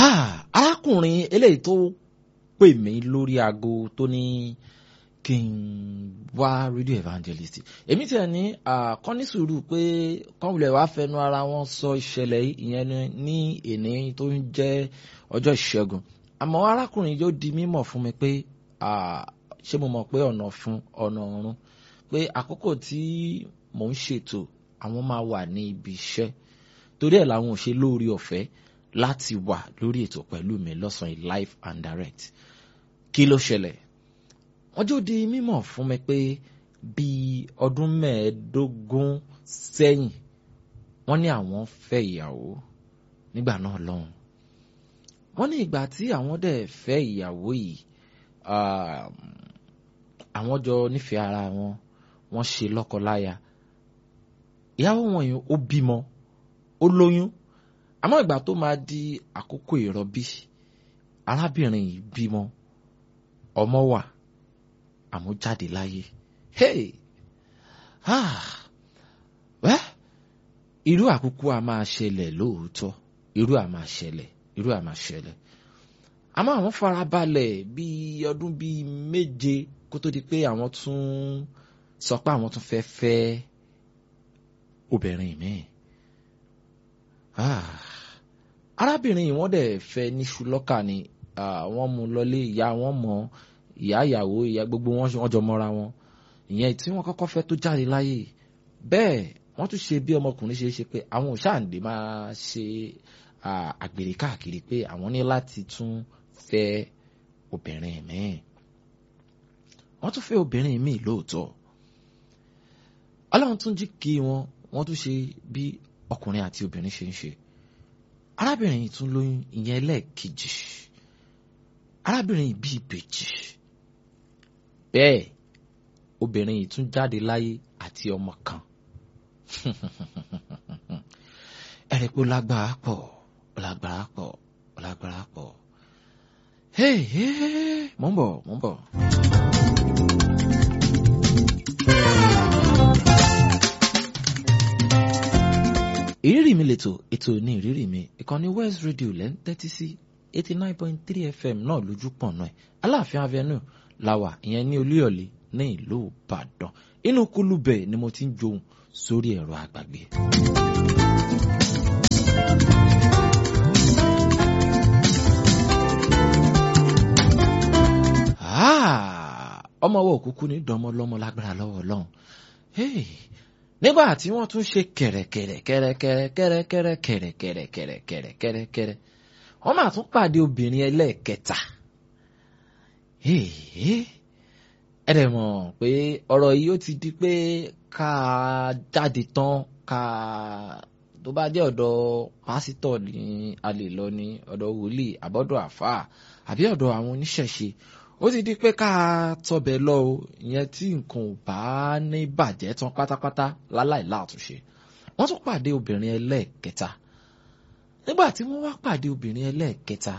arákùnrin eléyìí tó pè mí lórí aago tó ní kí n wá radio evangelist èmi tiẹ̀ ní kán ní sùúrù pé kán wulẹ̀ wá fẹnu ara wọn sọ ìṣẹ̀lẹ̀ ìyẹn ní èní tó ń jẹ́ ọjọ́ ìṣẹ́gun àmọ́ arákùnrin yóò di mímọ̀ fún mi pé ṣé mo mọ̀ pé ọ̀nà fún ọ̀nà ọ̀run pé àkókò tí mò ń ṣètò àwọn máa wà ní ibi iṣẹ́ torí ẹ̀ làwọn ò ṣe lórí ọ̀fẹ́ láti wà lórí ètò pẹ̀lú mi lọ́sàn-án live and direct kí ló ṣẹlẹ̀ wọ́n jó di mímọ̀ fún mi pé bíi ọdún mẹ́ẹ̀ẹ́dógún sẹ́yìn wọ́n ní àwọn fẹ́ ìyàwó nígbà náà lọ́hùn wọ́n ní ìgbà tí àwọn dẹ̀ fẹ́ ìyàwó yìí àwọn jọ nífẹ̀ẹ́ ara wọn wọ́n ṣe lọ́kọláya ìyàwó wọn yìí ó bímọ ó lóyún àmọ́ ìgbà tó máa di àkókò ìrọbí arábìnrin yìí bímọ ọmọ wà àmọ́ jáde láyé hey ah wẹ́ irú àkókò a máa ṣẹlẹ̀ lóòótọ́ irú a máa ṣẹlẹ̀ irú a máa ṣẹlẹ̀ àmọ́ àwọn farabalẹ̀ bíi ọdún bíi méje kó tó di pé àwọn tún sọ pé àwọn tún fẹ́ fẹ́ obìnrin míì ah arábìnrin yìí wọ́n dẹ̀ fẹ́ níṣu lọ́kà ni wọ́n mú lọlé ìyá wọn mọ̀ ìyá ìyàwó ìyá gbogbo wọn wọ́n jọ mọ́ra wọn ìyẹn tí wọ́n kọ́kọ́ fẹ́ tó jáde láyé bẹ́ẹ̀ wọ́n tún ṣe bí ọmọkùnrin ṣe ṣe pé àwọn òṣàǹdè máa ṣe àgbèrè káàkiri pé àwọn ní láti tún fẹ́ obìnrin míì wọ́n tún fẹ́ obìnrin míì lóòótọ́ ọlọ́run tún jí kí wọn wọ́n tún ṣe bí ọkùnrin àti obìnrin ṣe ń ṣe arábìnrin yìí tún lóyún ìyẹn lẹ́ẹ̀kejì arábìnrin yìí bí ìbejì bẹ́ẹ̀ obìnrin yìí tún jáde láyé àti ọmọ kan ẹ̀rẹ̀ pé ó lágbára pọ̀ ó lágbára pọ̀ ó lágbára pọ̀ hey hey mò ń bọ̀ mò ń bọ̀. ìrírí mi lètò ètò ní ìrírí mi ìkànnì West Radio lẹ́ ń tẹ́tí sí eighty nine point three FM náà lójú pọ̀ náà Aláàfin Avenue làwà ìyẹn ní Olúyọ̀lé ní ìlú Ìbàdàn inú kúlùbẹ̀ ni mo ti ń johun sórí ẹ̀rọ àgbàgbé. ọmọ ọwọ́ òkúkú ní dánmọ́ lọ́mọ lágbára lọ́wọ́ Ọlọ́run nígbà tí wọ́n tún ṣe kẹ̀rẹ̀kẹ̀rẹ̀ kẹ̀rẹ̀kẹ̀rẹ̀ kẹ̀rẹ̀kẹ̀rẹ̀ kẹ̀rẹ̀kẹ̀rẹ̀ kẹ̀rẹ̀kẹ̀rẹ̀ kẹ̀rẹ̀kẹ̀rẹ̀ wọ́n máa tún pàdé obìnrin ẹlẹ́ẹ̀kẹta ẹ dẹ̀ mọ̀ pé ọ̀rọ̀ yìí ó ti di pé ká jáde tán ká tó bá jẹ́ ọ̀dọ̀ pásítọ̀ ní a lè lọ ní ọ̀dọ̀ wòlíì àbọ̀dọ̀ àfáà àbí ọ̀dọ̀ àwọn oníṣẹ̀ṣe ó ti di pé ká tọbẹ̀ lọ o ìyẹn tí nǹkan ò bá ní bàjẹ́ tán pátápátá láláì láàtúnṣe wọ́n tún pàdé obìnrin ẹlẹ́ẹ̀kẹta nígbà tí wọ́n wá pàdé obìnrin ẹlẹ́ẹ̀kẹta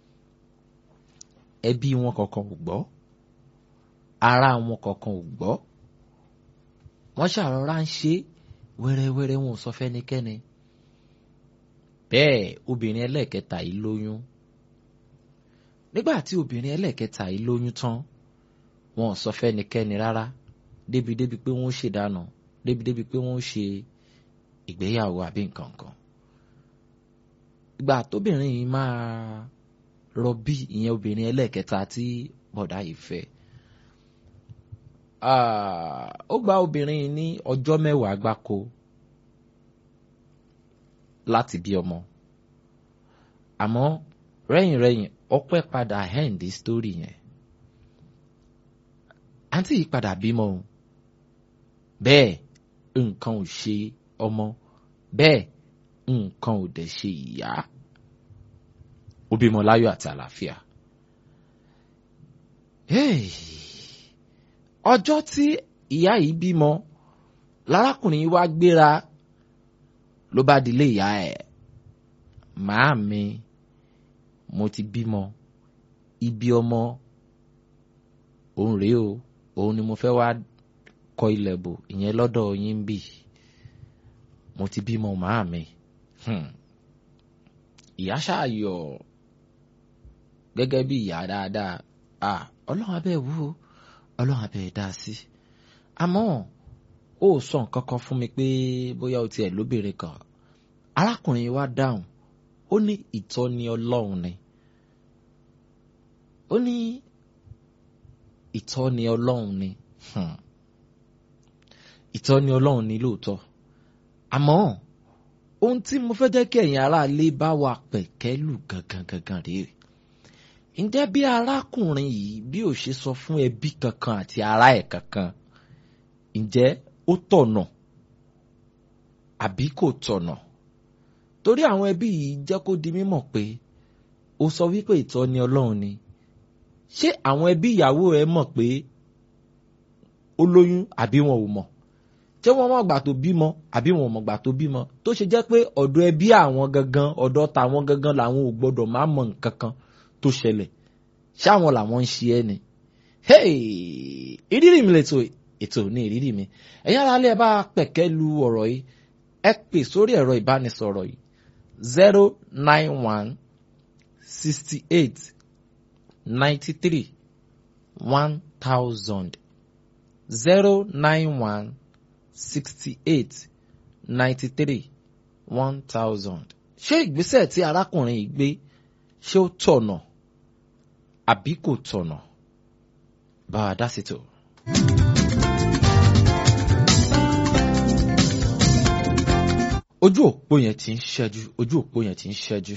ẹbí wọn kankan ò gbọ́ ará wọn kankan ò gbọ́ wọ́n ṣàrọ̀rá ń ṣe wẹ́rẹ́wẹ́rẹ́ wọn ò sọ fẹ́nikẹ́ni bẹ́ẹ̀ obìnrin ẹlẹ́ẹ̀kẹta yìí lóyún nígbà tí obìnrin ẹlẹ́ẹ̀kẹta yìí lóyún tán wọn ò sọ fẹ́nikẹ́ni rárá débi-débi pé wọ́n ó ṣèdáná débi-débi pé wọ́n ó ṣe ìgbéyàwó àbí nǹkan kan ìgbà tóbìnrin yìí máa rọbí ìyẹn obìnrin ẹlẹ́ẹ̀kẹta tí bọ̀dá yìí fẹ́ ó gba obìnrin yìí ní ọjọ́ mẹ́wàá gbáko láti bí ọmọ àmọ́ rẹ́yìnrẹ́yìn ọpẹ́ padà hẹ́ǹdì sítórì yẹn àǹtí yìí padà bímọ o bẹ́ẹ̀ nǹkan ò ṣe ọmọ bẹ́ẹ̀ nǹkan ò dẹ̀ ṣe ìyá ó bímọ láyọ̀ àti àlàáfíà. ọjọ́ tí ìyá yìí bímọ lárákùnrin yìí wá gbéra ló bá dilé ìyá ẹ̀ màámi mo ti bímọ ibi ọmọ òun rèé o òun ni mo fẹ́ wá kọ ilẹ̀ bò ìyẹn lọ́dọ̀ yín bì mo ti bímọ màámi ìyá ṣáàyọ̀ gẹ́gẹ́ bí ìyá dáadáa ah ọlọ́run abẹ́ wò ó ọlọ́run abẹ́ dá sí àmọ́ ó sọ nǹkan kan fún mi pé bóyá o tiẹ̀ lóbìnrin kan arákùnrin wa dáhùn ó ní ìtọ́ni ọlọ́run ni ó ní ìtọ́ni ọlọ́run ni hmm. ìtọ́ni ọlọ́run ni lóòótọ́ àmọ́ ohun tí mo fẹ́ jẹ́ kí ẹ̀yin aráalé bá wa pẹ̀kẹ́lù gangan gangan rèé ǹjẹ́ bí arákùnrin yìí bí ò ṣe sọ fún ẹbí kankan àti ará ẹ̀ kankan ǹjẹ́ ó tọ̀nà àbí kò tọ̀nà torí àwọn ẹbí yìí jẹ́ kó di mímọ̀ pé ó sọ wípé ìtọ́ni ọlọ́run ni ṣé àwọn ẹbí ìyàwó ẹ mọ̀ pé ó lóyún àbí wọn ò mọ̀ ṣé wọ́n mọ̀ gbà tó bímọ àbí wọn ò mọ̀ gbà tó bímọ tó ṣe jẹ́ pé ọ̀dọ̀ ẹbí àwọn gangan ọ̀dọ̀ tàwọn gangan làwọn ò gbọ́dọ̀ má mọ̀ nǹkan kan tó ṣẹlẹ̀ ṣáwọn làwọn ń ṣe ẹ́ ni. ìrírí mi lètò ètò ní ìrírí mi ẹ̀yin ará ilé ẹ bá pẹ̀kẹ́ lu ọ̀rọ̀ yìí ẹ pè sórí ẹ̀rọ ìbánisọ̀rọ̀ yìí zero nine one sixty eight ninety three one thousand zero nine one sixty eight ninety three one thousand ṣé ìgbésẹ̀ tí arákùnrin yìí gbé ṣé ó tọ̀nà àbí kò tọ̀nà bá a dá sí tó. ojú òpó yẹn ti ń ṣẹ́jú ojú òpó yẹn ti ń ṣẹ́jú.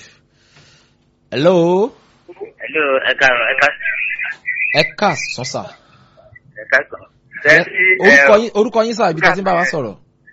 hello. hello ẹ káàárọ̀ ẹ ká. ẹ ká sọ́sà. ẹ ká sọ. orúkọ yín orúkọ yín sáà ibi tí a ti ń bá wa sọ̀rọ̀.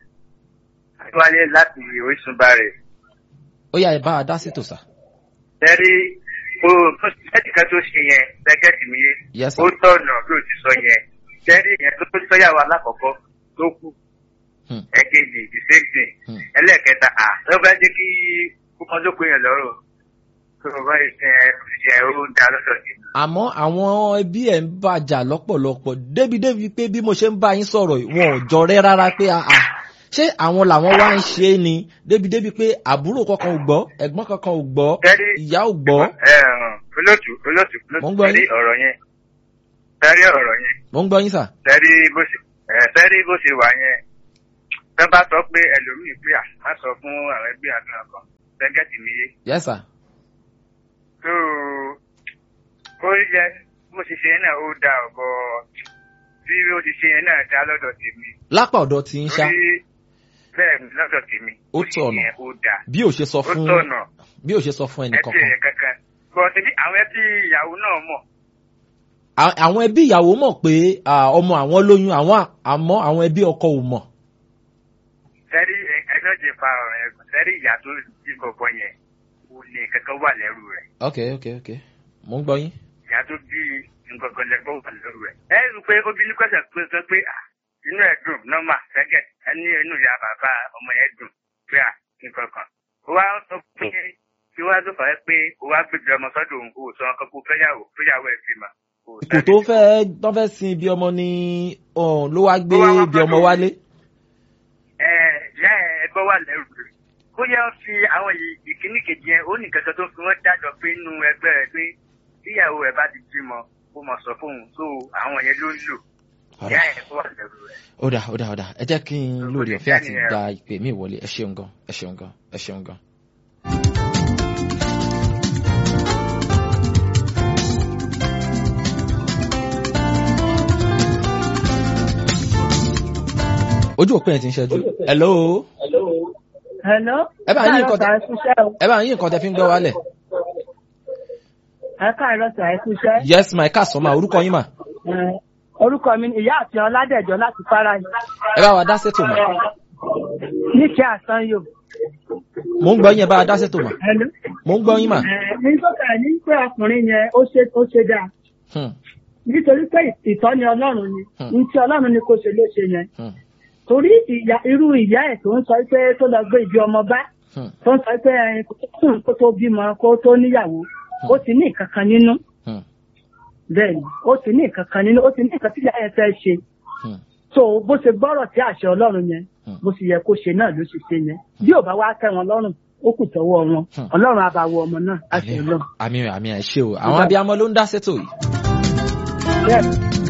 wálé láti orísun bàrẹ̀. ó yá ẹ bá a dá sí tò sà. tẹ́rí o tó ṣẹ́ẹ̀tì kan tó ṣe yẹn lẹ́gẹ̀tì mi yé. Yes, sir. ó tọ̀nà bí o ti sọ yẹn. tẹ́rí yẹn tó tó sọ́yàwó alákọ̀ọ́kọ́ tó kù. Hmm. ẹ̀kejì the same thing. Hmm. ẹlẹ́ẹ̀kẹta à ló bá jẹ́ kí kókó tó pé yẹn lọ́rùn. tó o bá ṣe ṣe ó dá lọ́dọ̀ yìí. àmọ́ àwọn ẹbí ẹ̀ ń bàjà lọ́pọ̀lọpọ̀ débi-débi pé bí mo ṣe ń bá yín sọ̀rọ̀ yìí, wọn ò jọrẹ́ rárá pé àà ṣé àwọn làwọn wá ń ṣe é ni débi-débi pé àbúrò kankan ò gbọ́ ẹ̀gbọ́n kankan ò gbọ́ Tẹ́rí ìyá ò gbọ́ ẹ hàn olóòtú olóòtú Mo ń olóòtú gbọ́ tẹ́rí yín. ọ̀rọ̀ yẹn tẹ́rí ọ̀rọ̀ yẹn mo ń gbọ́ yín sà. tẹ́rí bó ṣe ẹ̀ tẹ́rí bó ṣe wà yẹn tẹ́ bá sọ pé ẹlòmíì pé à má sọ fún àwọn ẹbí àdúrà kan tẹ́gẹ́tì mi yé yes sà. tó ó yẹ bó ṣe ṣe yẹn náà ó da ọ̀bọ bí ó ti ṣe yẹn náà dá lọ́dọ̀ tèmi lápá ọ̀dọ̀ tí ń ṣá torí bẹ́ẹ̀ ni lọ́dọ̀ tèmi Ó ṣe tọ̀nà. yẹn ó da bí ò ṣe sọ ó fún tọ̀nà bí ò ṣe sọ fún ẹnì ẹbí kankan. yẹn kankan bọ́ọ̀tì bí àwọn ẹbí ìyàwó náà mọ̀ À- àwọn ẹbí ìyàwó mọ̀ pé à, ọmọ àwọn lóyún àwọn àmọ́ àwọn ẹbí ọkọ ò mọ̀. sẹ́rí ẹgbẹ́ ti fa ọ̀rọ̀ yẹn gùn sẹ́rí ìyá tó bí bọ̀bọ̀ yẹn ò ní kankan wà lẹ́rù rẹ̀ ok ok ok mo ń gbọ́ yín. ìyá tó bí nǹkankan lẹ́gbọ́ wà lẹ́rù rẹ̀. ẹ rí i pé obìnrin kọ́sẹ̀ pé sọ pé à inú ẹ̀ dùn nọ́mà sẹ́gẹ̀ ẹni inú ìyá bàbá ọmọ yẹn dùn pé à nǹkankan. ó wá sọ pé kí wá tó fà á pé ó wá gbèjọ ọmọ sọ́dọ̀ òun kò sọ ọkọ kó fẹ́yàwó fẹ́yàwó ẹ̀ bímọ. kò tó fẹ́ tó fẹ́ sin ibi ọmọ ni ọ̀hún ló wá gbé Ó wá wá ibi ọmọ pẹ̀lú- wálé. ẹ ìyá ẹgbẹ́ wà lẹ́rù rẹ̀ ó yẹ fi àwọn yìí- ìkíní kejì yẹn ó ní kankan tó fi wọ́n dájọ́ pé nínú ẹgbẹ́ rẹ̀ pé tíyàwó ẹ̀ bá ti bímọ ó mọ̀ sọ fóun tó àwọn yẹn ló ń lò ìyá Ọ̀rẹ́. ẹgbẹ́ wà lẹ́rù rẹ̀. ó dà ó dà ó dà ẹ jẹ́ kí n lórí Ó ti ọ̀fẹ́ àti jẹ́ nìyẹn. gba ìpè mí ìwọlé ẹ ṣeun gan ẹ ṣeun gan ẹ ṣeun gan. ojú òpin ẹ̀ ti ń ṣẹ́jú. hello Hello. Ẹ bá yín nǹkan tẹ- Káàárọ̀ sà, ẹ kúṣẹ́ o. ẹ bá yín nǹkan tẹ fi ń gbọ́ wálẹ̀. Ẹ káàárọ̀ sà, ẹ kúṣẹ́. yes my car sọ ma orúkọ yín mà Ẹ, Orúkọ mi ni ìyá àti Ọládẹ̀jọ láti Fara yìí. ẹ bá wa dá sétò mà Níkẹ́ Àsányò. mò ń gbọ́ yín ẹ bá wa dá sétò mà Hello. mò ń gbọ́ yín mà. Ẹ, Ní sọ́kà ní pé ọkùnrin yẹn ó ṣe ó ṣe dáa. Hmm, Nítorí pé ìtọ́ni Ọlọ́run ni. Hmm. Ní tí Ọlọ́run ni kò ṣe ló ṣe yẹn. hmm, Torí ìyá irú ìyá ẹ̀ tó ń sọ pé tó lọ gbé ibi ọmọ bá. hmm, Tó ń sọ pé ẹ, kó tó sùn kó tó bímọ kó tó níyàwó. Ó ti ní nǹkan kan nínú. hmm, Bẹ́ẹ̀ni, ó ti ní nǹkan kan nínú. Ó ti ní nǹkan tí ìyá yẹn fẹ́ ṣe. hmm, so bó ṣe gbọ́rọ̀ sí àṣẹ ọlọ́run yẹn Hmm. bó ṣe yẹ kó ṣe náà ló ṣe ṣe yẹn bí ò bá wá tẹ́ wọn lọ́rùn ó kù tọwọ́ wọn Hmm. ọlọ́run àbàwọ̀ ọmọ náà láti àmì ọlọ́run. àmì àmì ẹ ṣé o àwọn abiyamọ ló ń dá sétò yìí. bẹ́ẹ̀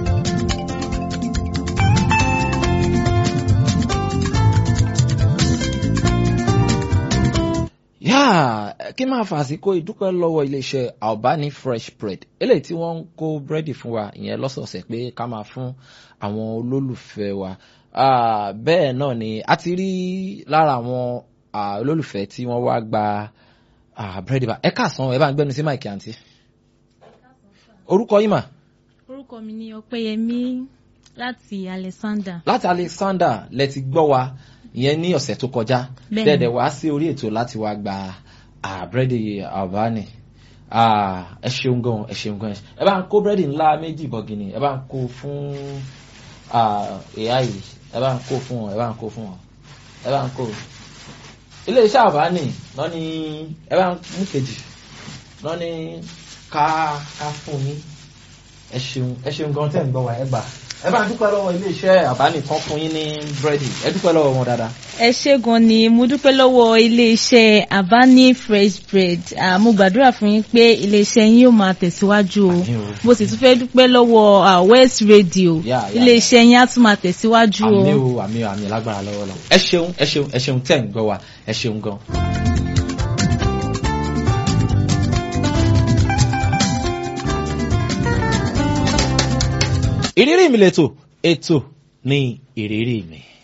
yáà kí máa fà àsìkò ìdúpẹ́ lọ́wọ́ iléeṣẹ́ albani fresh bread eléyìí tí wọ́n ń kó búrẹ́dì fún wa ìyẹn lọ́sọ̀ọ̀sẹ̀ pé ká máa fún àwọn olólùfẹ́ wa Ah, bẹ́ẹ̀ náà ni a ti rí lára àwọn ah, olólùfẹ́ tí wọ́n wá gba ah, búrẹ́dì bá ẹ káàsán ẹ bá ń gbẹ́nu sí máìkì àǹtí orúkọ yìí mà orúkọ mi ni ọpẹ́yẹmí láti alexander láti alexander lẹ ti gbọ́ wa ìyẹn ní ọ̀sẹ̀ tó kọjá Bẹ́ẹ̀ni. dẹ̀dẹ̀ wá sí orí ètò láti wá gba ah, búrẹ́dì albani Ah, ẹ ṣeun gan ẹ ṣeun gan ẹ bá ń kó búrẹ́dì ńlá méjì bọ̀gìnì ẹ bá ń kó fún ah, ìyá yìí ẹ bá ń kó fún wọn ẹ bá ń kó fún wọn ẹ bá ń kó iléeṣẹ́ albani náà ni ẹ bá ń mú kejì náà ni ká ká fún yín ẹ ṣeun ẹ ṣeun gan tẹ́ ń gbọ́ wa ẹ gbà ẹ bá ń dúpẹ́ lọ́wọ́ iléeṣẹ́ albani kan fún yín ní búrẹ́dì ẹ dúpẹ́ lọ́wọ́ wọn dáadáa. ẹ ṣé gan ni mo dúpẹ́ lọ́wọ́ iléeṣẹ́ abani fresh bread Ah, mo gbàdúrà fún yín pé iléeṣẹ́ yín yóò máa tẹ̀síwájú o Àmín o. mo sì tún fẹ́ dúpẹ́ lọ́wọ́ ah, west radio Yeah, yeah, iléeṣẹ́ yín á tún máa tẹ̀síwájú o. àmì o àmì o àmì lágbára lọ́wọ́ lọ. ẹ ṣeun ẹ ṣeun ẹ ṣeun tẹ́ ń gbọ́ wa ẹ ṣeun gan. ìrírí mi lẹ́tọ̀ ètò ní ìrírí mi.